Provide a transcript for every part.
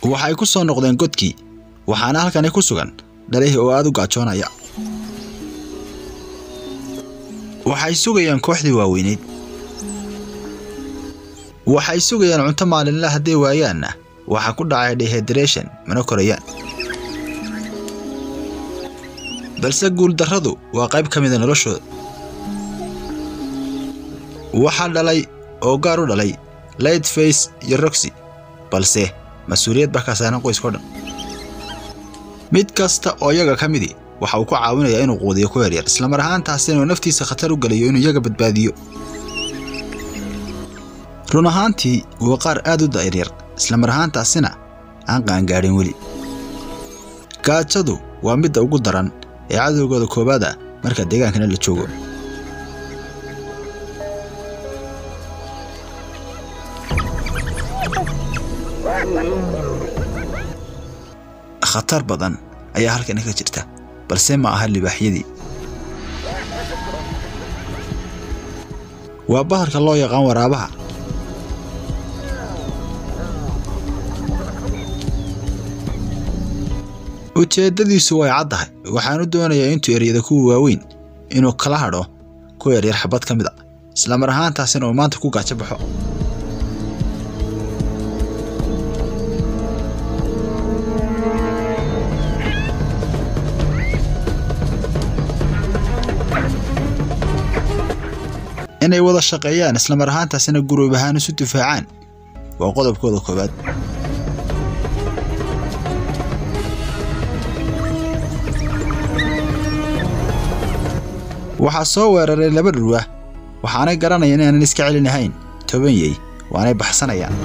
waxay ku soo noqdeen godkii waxaana halkani ku sugan dhalihii oo aad u gaajoonaya waxay sugayaan kooxdii waaweyneyd waxay sugayaan cunto maalinla hadday waayaanna waxaa ku dhacay dehydration mana korayaan balse guuldarradu waa qayb ka mida noloshooda waxaa dhalay oo gaar u dhalay light face iyo roxy balse mas-uuliyad baa ka saaran qoyskao dhan mid kasta oo iyaga ka midii waxa uu ku caawinayaa inuu quudiyo ku yaryar islamar ahaantaasina uu naftiisa khatar u geliyo inuu iyaga badbaadiyo run ahaantii waa qaar aad u da'iryar islamar ahaantaasina aan qaangaadhin weli gaajadu waa midda ugu daran ee cadowgooda koowaad ah marka deegaankana la joogo khatar badan ayaa halkani ka jirta balse ma aha libaaxyadii waa baharka loo yaqaan waraabaha ujeeddadiisu way caddahay waxaanu doonayaa intuu eryada kuwa waaweyn inuu kala hadho ku yaryar xabad ka mid a islamar ahaantaasina uu maanta ku gaajo baxo inay wada shaqeeyaan islamar ahaantaasina guruub ahaan isu difaacaan waa qodobkooda koowaad waxaa soo weeraray laba dhurwa waxaanay garanayaan inaanan iska celinahayn toban yey waanay baxsanayaan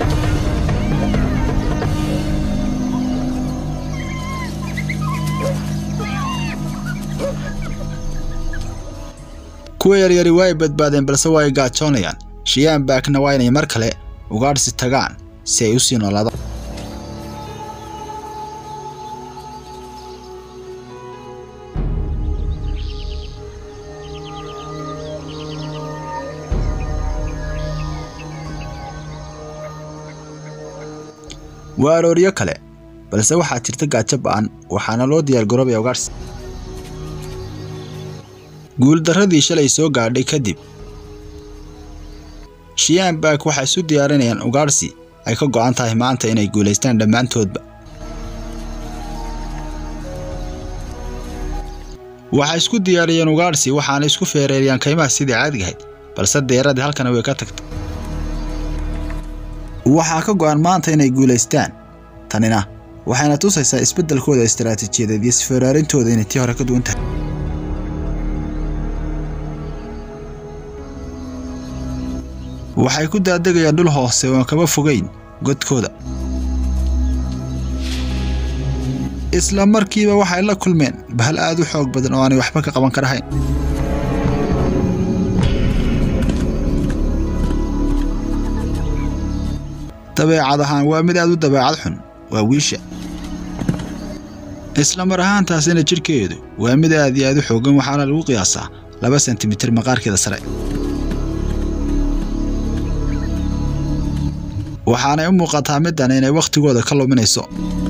kuwa yaryari waa ay badbaadeen balse waa ay gaajoonayaan shiyaan baakna waa inay mar kale ugaadhsi tagaan si ay u sii noolaadaan waa arooryo kale balse waxaa jirta gaajo ba'an waxaana loo diyaargaroobaya ugaadhsi guuldarradii shalay soo gaadhay kadib shiyaan baak waxay isu diyaarinayaan ugaadhsi ay ka go'an tahay maanta inay guulaystaan dhammaantoodba waxay isku diyaariyeen ugaadhsi waxaana isku feereeriyaan kaymaha sidii caadigahayd balse deeradii halkana way ka tagtay waxaa ka go'an maanta inay guulaystaan tanina waxayna tusaysaa isbeddelkooda istaraatiijiyadeed iyo isfeeraarintooda inay tii hore ka duwan tahay waxay ku daadegayaan dhul hoose oon kaba fogayn godkooda isla markiiba waxay la kulmeen bahal aad u xoog badan oo aanay waxba ka qaban karahayn dabeecad ahaan waa mid aad u dabeecad xun waa wiisha isla mar ahaantaasina jidhkeedu waa mid aad iyo aad u xoogan waxaana lagu qiyaasaa laba sentimitir maqaarkeeda sare waxaanay u muuqataa middan inay wakhtigooda ka luminayso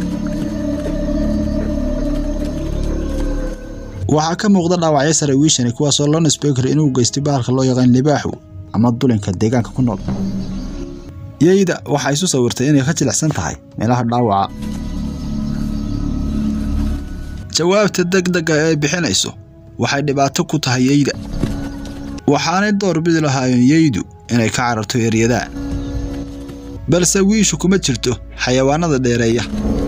waxaa ka muuqda dhaawacyo sare wiishani kuwaasoo loo nisbey karo inuu geystay bahalka loo yaqaan libaaxu ama dulinka deegaanka ku nool yeyda waxay isu sawirtay inay ka jilicsan tahay meelaha dhaawaca jawaabta degdega ee ay bixinayso waxay dhibaato ku tahay yeyda waxaanay door bidi lahaayeen yeydu inay ka cararto eryadaan balse wiishu kuma jirto xayawaanada dheereeya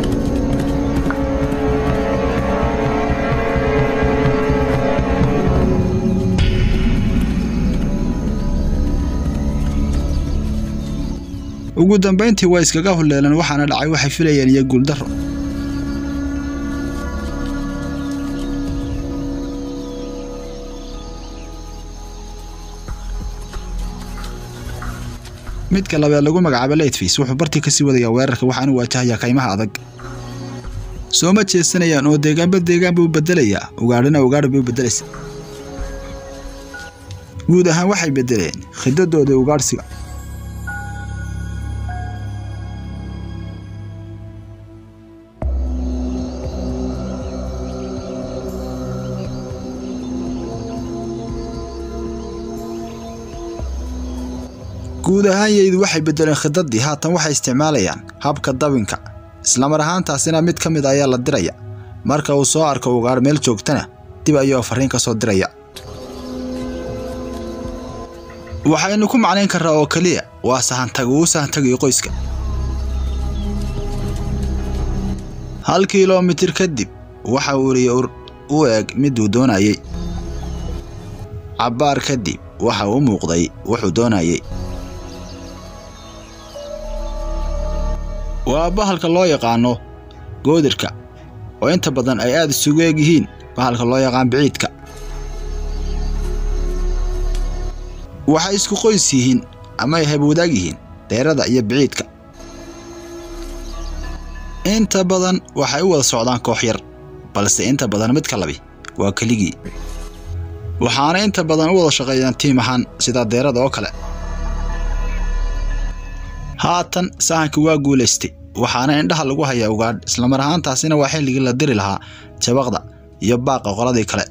ugu dambayntii waa iskaga hulleelan waxaana dhacay waxay filayeen iyo guuldarro midka labaad lagu magacaabo laytface wuxuu bartii kasii wadayaa weerarka waxaanu waajahayaa kaymaha adag soo ma jeesanayaan oo deegaanba deegaan buu bedelayaa ugaadhina ugaadhi bay u beddelaysa guud ahaan waxay beddeleen khidadooda ugaadhsiga guud ahaan yeydu waxay beddeleen khidadii haatan waxay isticmaalayaan habka dabinka islamar ahaantaasina mid ka mid ayaa la diraya marka uu soo arko ugaadh meel joogtana dib ayuu farriin ka soo diraya waxaynu ku macnayn karraa oo keliya waa sahantag uu sahantagayo qoyska hal kilomitir kadib waxa uu riya u eg miduu doonayey cabbaar kadib waxa uu u muuqday wuxuu doonayey waa bahalka loo yaqaano goodirka oo inta badan ay aad isugu eg yihiin bahalka loo yaqaan biciidka waxay isku qoys yihiin ama ay habwadaag yihiin deerada iyo biciidka inta badan waxay u wada socdaan koox yar balse inta badan midka labi waa keligii waxaana inta badan u wada shaqeeyaan tiim ahaan sida deerada oo kale haatan sahanka waa guulaystay waxaana indhaha lagu hayaa ugaadh islamar ahaantaasina waa xilligii la diri lahaa jabaqda iyo baaqa qoladii kale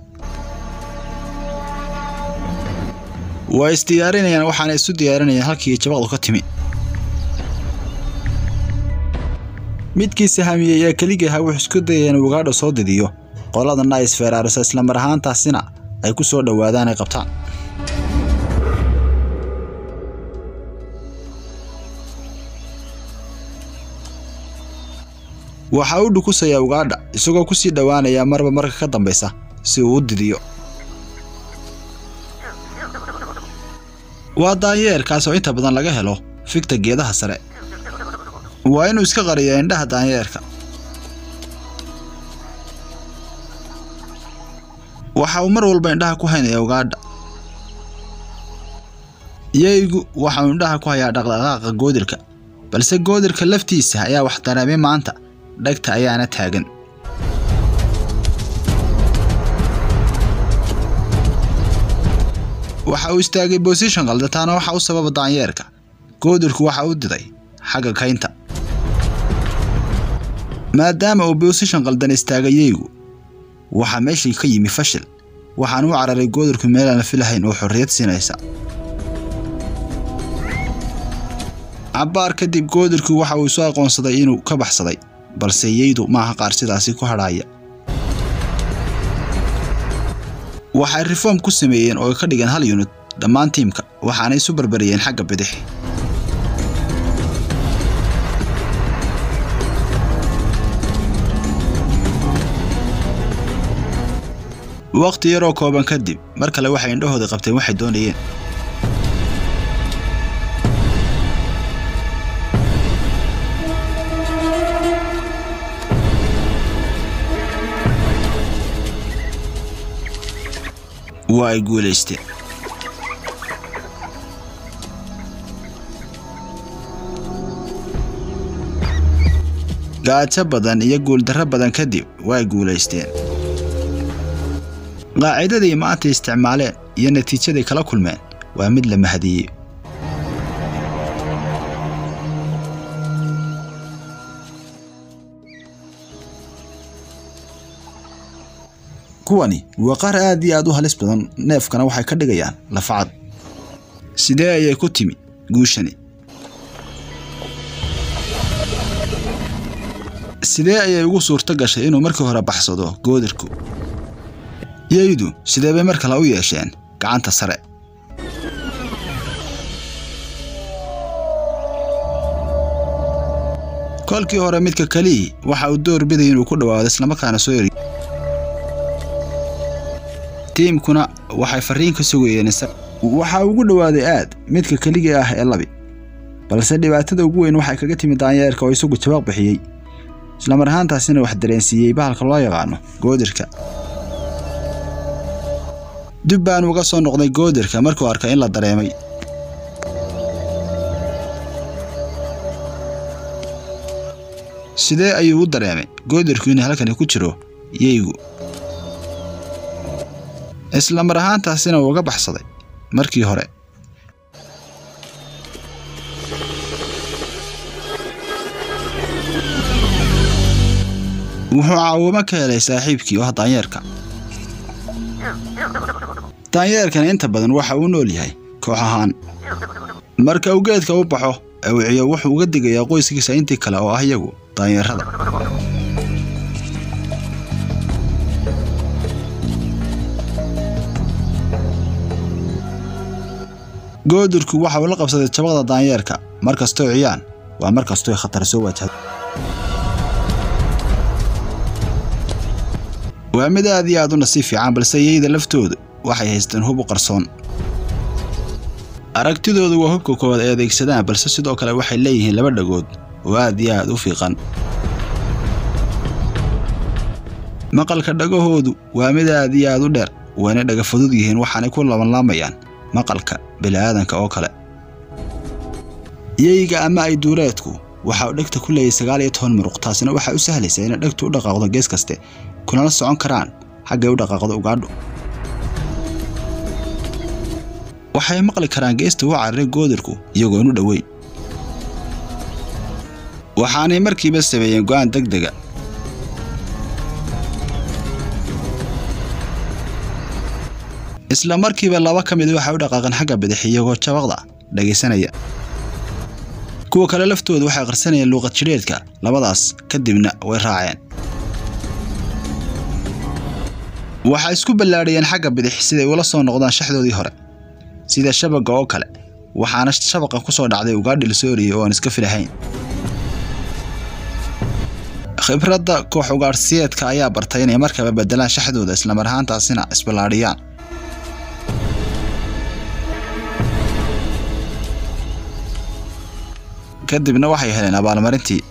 waa isdiyaarinayaan waxaana isu diyaarinayaan halkii jabaqdu ka timi midkii sahamiyey ee keligii ahaa wuxuu isku dayaya inuu ugaadha soo didiyo qoladana ay isfeeraariso islamar ahaantaasina ay ku soo dhowaadaan ay qabtaan waxaa u dhukusayaa ugaadha isagoo ku sii dhowaanaya marba marka ka dambaysa si uu u didiyo waa daanyeerkaas oo inta badan laga helo figta geedaha sare waa inuu iska qariyaa indhaha daanyeerka waxa uu mar walba indhaha ku haynaya ugaadha yeygu waxa uu indhaha ku hayaa dhaqdhaqaaqa goodirka balse goodirka laftiisa ayaa wax dareemay maanta dhagta ayaana taagan waxa uu istaagay bosishon qaldataana waxa u sababa daanyeerka goodirku waxa u diday xagga kaynta maadaama uu bosishon qaldan istaagay yeygu waxaa meeshii ka yimi fashil waxaan u cararay goodirku meelaan la filahayn oo xorriyad siinaysa cabbaar kadib goodirku waxa uu isu aqoonsaday inuu ka baxsaday balse yeydu maaha qaar sidaasi ku hadhaaya waxay reform ku sameeyeen oo ay ka dhigeen hal yunid dhammaan tiimka waxaana isu barbariyeen xagga bidix wakhti yaroo kooban kadib mar kale waxay indhahooda qabteen waxay doonayeen waa ay guulaysteen gaajo badan iyo guuldarro badan kadib way guulaysteen qaacidadii maanta isticmaaleen iyo natiijaday kala kulmeen waa mid la mahadiyey kuwani waa qaar aad iyo aad u halis badan neefkana waxay ka dhigayaan lafacad sidee ayay ku timi guushani sidee ayay ugu suurto gashay inuu markii hore baxsado goodirku yeydu sidee bay mar kale u yeesheen gacanta sare kolkii hore midka kelii waxa uu door biday inuu ku dhowaado islamarkaana soo eri tiimkuna waxay farriin ka sugayeen waxaa ugu dhowaaday aad midka keligii ah ee labi balse dhibaatada ugu weyn waxay kaga timi daanyeerka oo isagu jawaaq bixiyey islamar ahaantaasina wax dareensiiyey bahalka loo yaqaano goodirka dib baan uga soo noqday goodirka markuu arkay in la dareemay sidee ayuu u dareemay goodirku in halkani ku jiro yeygu isla mar ahaantaasina uu uga baxsaday markii hore wuxuu caawimo ka helay saaxiibkii oo ah daanyeerka daanyeerkana inta badan waxa uu nool yahay koox ahaan marka uu geedka u baxo awiciyo wuxuu uga digayaa qoyskiisa intii kale oo ah iyagu daanyarada goodirku waxa uu la qabsaday jabaqda daanyeerka mar kastoo ciyaan waa mar kastoo khatar soo wajahdo waa mid aad iyo aad u nasiib fiican balse iyayda laftoodu waxay haysteen hub u qarsoon aragtidoodu waa hubka koowaad ay adeegsadaan balse sidoo kale waxay leeyihiin laba dhagood oo aad iyo aad u fiiqan maqalka dhagahoodu waa mid aad iyo aad u dheer wayna dhaga fudud yihiin waxaanay ku labanlaamayaan maqalka bini'aadanka oo kale yeyga ama ay duuleedku waxa uu dhegta ku leeyahay sagaal iyo toban muruq taasina waxay u sahlaysaa inay dhegtu u dhaqaaqdo gees kaste kunala socon karaan xaggay u dhaqaaqdo ugaadhu waxay maqli karaan geesta u cararay goodirku iyagoon u dhoweyn waxaanay markiiba sameeyeen go'aan deg dega isla markiiba laba ka mid waxay u dhaqaaqeen xagga bidix iyagoo jabaqda dhagaysanaya kuwa kale laftooda waxay qarsanayeen luuqad jidheedka labadaas kadibna way raaceen waxay isku ballaadhiyeen xagga bidix siday ula soo noqdaan shaxdoodii hore sida shabagga oo kale waxaana shabaqa ku soo dhacday ugaadhi la soo oriyey oo aan iska filahayn khibradda koox ugaadhsiyeedka ayaa bartay inay markaba beddelaan shaxdooda islamar ahaantaasina isballaadhiyaan kadibna waxay heleen abaalmarintii